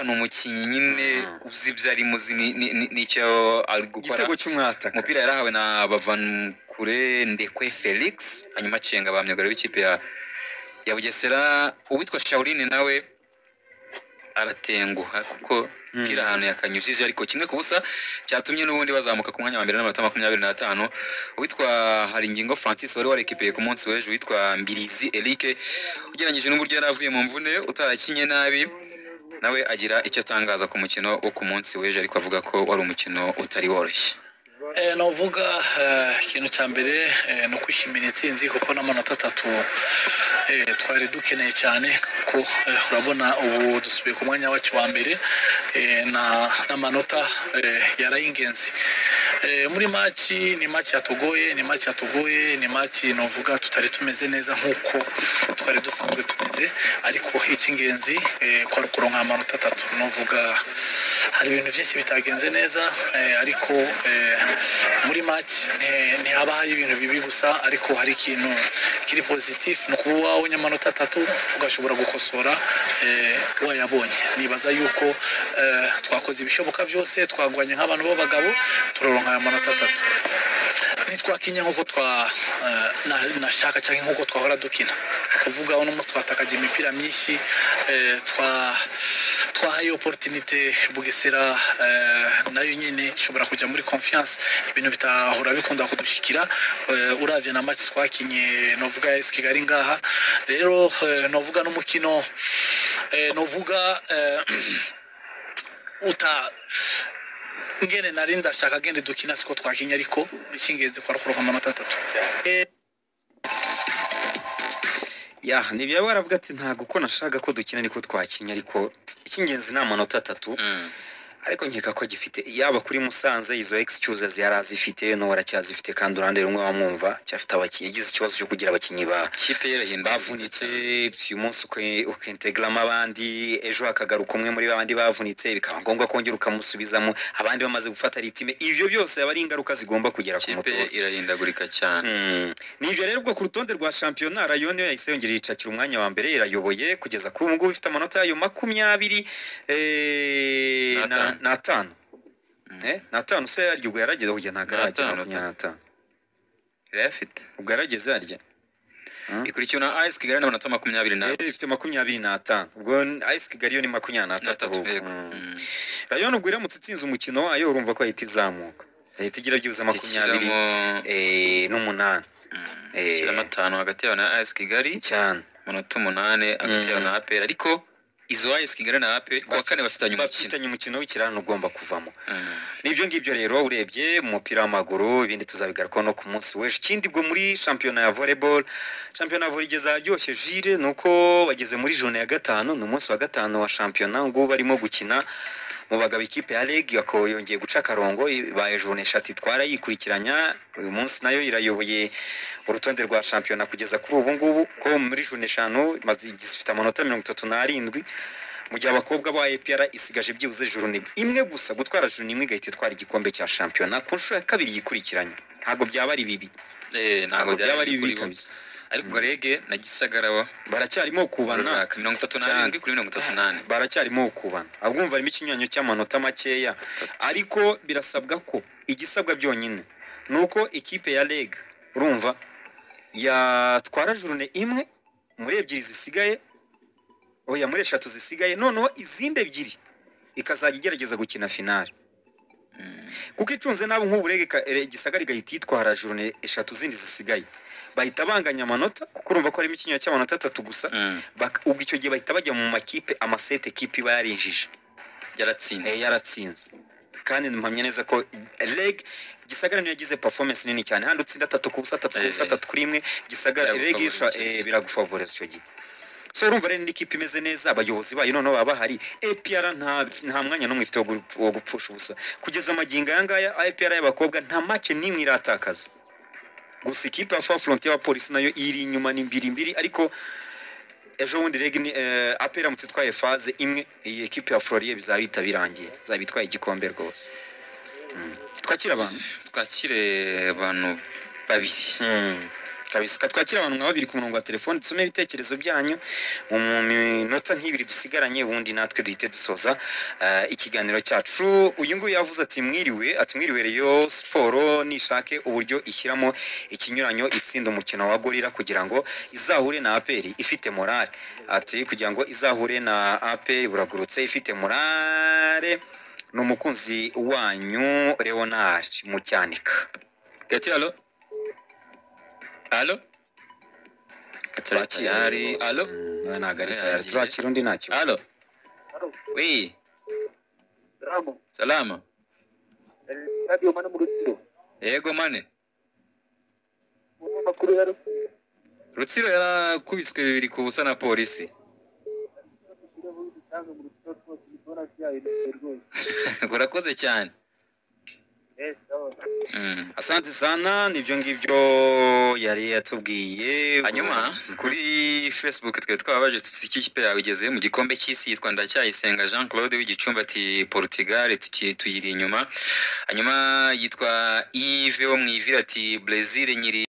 ni umukinnyi nyine uzi ibyo arimo uzi ni- ni- ni- n'icyo ari gukora igitego cy'umwataka umupira yarahawe na bavankure ndekwe felix hanyuma acenga ba myugariro w'ikipe ya ya bugesera uwitwa shawurine nawe aratenguha kuko kiri ahantu yakanyujije ariko kimwe ku busa cyatumye n'ubundi bazamuka ku mwanya wa mbere n'amanota makumyabiri n'atanu uwitwa haringingo francis wari warekipeye ku munsi w'ejo witwa mbirizi eric ugereranyije n'uburyo yari avuye mu mvune utarakinye nabi nawe agira icyo atangaza ku mukino wo ku munsi w'ejo ariko avuga ko wari umukino utari woroshye Eh, novuga eh, ikintu cya mbere eh, ni ukwishimira intsinzi kuko n'amanota atatu eh, twari dukeneye cyane kuko eh, urabona ubu dusubiye ku mwanya wacu wa mbere eh, na- n'amanota eh, yaraye ingenzi Eh, muri maci ni maci yatugoye ni maci yatugoye ni maci novuga tutari tumeze neza nk'uko twari dusanzwe tumeze ariko icy'ingenzi eh, kwari ukuronka amanota atatu novuga hari ibintu byinshi bitagenze neza eh, ariko eh, muri maci ntihabaho ibintu bibi gusa ariko hari ikintu kiri positif ni ukuba wowe wabonye amanota atatu ugashobora gukosora eh, wayabonye nibaza yuko eh, twakoze ibishoboka byose twagwanye nk'abantu b'abagabo turaronka aya manota atatu ntitwakinya nk'uko twa eh, na- nashaka cyangwa nk'uko twahora dukina Ni ukuvuga uno munsi twatakaje imipira myinshi eh, twa twahaye oporutinite bugesera eh, nayo nyine ishobora kujya muri confiance ibintu bitahora bikunda kudushikira eh, uravye na match twakinye novuga ya kigali ngaha rero eh, novuga n'umukino eh, novuga eh, uta ngene nari ndashaka gende dukina siko twakinya ariko icy'ingenzi kwari kuronka amanota atatu ya nibyo baravuga ati ntabwo uko nashaka ko dukina niko twakinnye ariko icy'ingenzi ni amanota atatu ariko nkeka ko agifite yaba kuri musanze izo excusers yari azifite n'ubu aracyazifite kandi uruhande rumwe wamwumva cyafite abakinnyi yagize ikibazo cyo kugira abakinnyi ba ikipe ye irahinda bavunitse uyu munsi uke- ukintegramo abandi ejo hakagaruka umwe muri babandi bavunitse bikaba ngombwa kongera ukamusubizamo abandi bamaze gufata ritime ibyo byose aba ari ingaruka zigomba kugera ku ikipe ye mutoza irahindagurika cyane Mm. ni ibyo rero ubwo ku rutonde rwa shampiyona rayon yo yahise yongera yicakira umwanya wa mbere irayoboye kugeza kuri ubu ngubu ifite amanota yayo makumyabiri eh, na- N'atanu. n'atanu Eh, n'atanu se yaryo ubwo yarageze kujya ntabwo aragera N'atanu, makumyabiri n'atanu irayafite ubwo yarageze yarya ikurikiwe na ice kigali n'amanota makumyabiri na Eh, ifite makumyabiri n'atanu ubwo ice kigali yo ni makumyabiri n'atatu n'atatu ahubwo. yego Mm. Mm. rayon ubwo iramutse itsinze umukino wayo urumva ko yahita izamuka yahita igira byibuze makumyabiri Ishyiramo- eh, n'umunani Eh, ishyiramo atanu hagati yawe na ice kigali cyane amanota umunani hagati yawe na aperi ariko izo ice kigali na aperi kuwa kane bafitanye umukino bafitanye umukino w'ikirarane ugomba kuvamo Mm. nibyo ngibyo rero urebye mu mupira w'amaguru ibindi tuzabigarukaho no ku munsi w'ejo ikindi ubwo muri shampiyona ya volleyball shampiyona ya volley igeze aharyoshye jire ni uko bageze muri jone ya gatanu ni umunsi wa gatanu wa shampiyona ubwo barimo gukina mu bagabo ikipe ya reg ako yongeye guca akarongo ibaye jone eshatu itwara yikurikiranya uyu munsi nayo irayoboye urutonde rwa shampiyona kugeza kuri ubu ngubu ko muri jone eshanu imaze- ifite amanota mirongo itatu n'arindwi mu gihe abakobwa ba EPR isigaje byibuze jurune imwe gusa gutwara jurune imwe igahita itwara igikombe cya shampiyona ku nshuro ya kabiri yikurikiranye ntabwo byaba ari bibi Eh, ntabwo ntabwo byaba ari kuri bibi bo. kabisa ariko ubwo rege na gisagara bo baracyarimo kubana runaka mirongo itatu Cyane. n'arindwi kuri mirongo itatu n'ane baracyarimo kubana abwumva harimo ikinyuranyo cy'amanota makeya ariko birasabwa ko igisabwa byonyine ni uko ikipe ya reg urumva yatwara jurune imwe muri ebyiri zisigaye oya muri eshatu zisigaye noneho izindi ebyiri ikazajya igerageza gukina finale kuko icunze nabo nk'uburege ka- ere- gisagara igahita yitwara jurune eshatu zindi zisigaye bahita banganya amanota kuko urumva ko harimo ikinyuranyo cy'amanota atatu gusa Mm. Bak- ubwo icyo gihe bahita bajya mu makipe amasete ekipe iba yarinjije Eh, yaratsinze yaratsinze kandi mpamya neza ko reg gisagara niyo yagize performance nini cyane handi utsinda atatu ku busa atatu ku busa Eh. atatu kuri imwe gisagara Biragufavoriza reg isha- icyo gihe. eh, biragufavoriza icyo gihe so urumva rero n'ikipe imeze neza abayobozi bayo noneho baba bahari apr nta, nta mwanya n'umwe ifite wo gu- wo gupfusha ubusa kugeza amagingo aya ngaya apr y'abakobwa nta mace n'imwe iratakaza gusa ikipe ya fa front y'abapolisi nayo iri inyuma ni mbiri mbiri ariko ejo bundi reg ni eh, apr iramutse itwaye faze imwe iyi ekipe ya florie bizaba bihita birangiye izaba itwaye igikombe rwose mm. twakira abantu twakire abantu babiri mm. kabisa reka twakire abantu nka babiri ku murongo wa telefone dusome ibitekerezo byanyu mu minota nk'ibiri dusigaranye ubundi natwe duhite dusoza eh, ikiganiro cyacu uyu nguyu yavuze ati mwiriwe ati mwiriwe reyo siporo nishake uburyo ishyiramo ikinyuranyo itsinda umukino wa gorira kugira ngo izahure na aperi ifite morale ati kugira ngo izahure na aperi buragurutse ifite morale ni umukunzi wanyu leonard mucyanika gati alo alo Turakira tayari rwose. alo Mm, we ntabwo ari Eh, tayari yagiye. turakira undi nta kibazo alo wi Salamu. salama Eh, Radio Mana mu Rutsiro. yego mane Mu makuru ya Rutsiro. rutsiro yarakubiswe bibiri ku busa na polisi Rutsiro buri gutanga mu Rutsiro twose tubona byahindutse rwose. urakoze cyane Eh, sawa. Mm. asante sana nibyo ngibyo yari yatubwiye hanyuma kuri facebook twari twababaje tuzi iki kipe yawe igezeyo mu gikombe cy'isi yitwa ndacyayisenga jean claude w'igicumbi ati portugal tuki- tuyiri inyuma hanyuma yitwa ive wo mu ivira ati brezil nyiri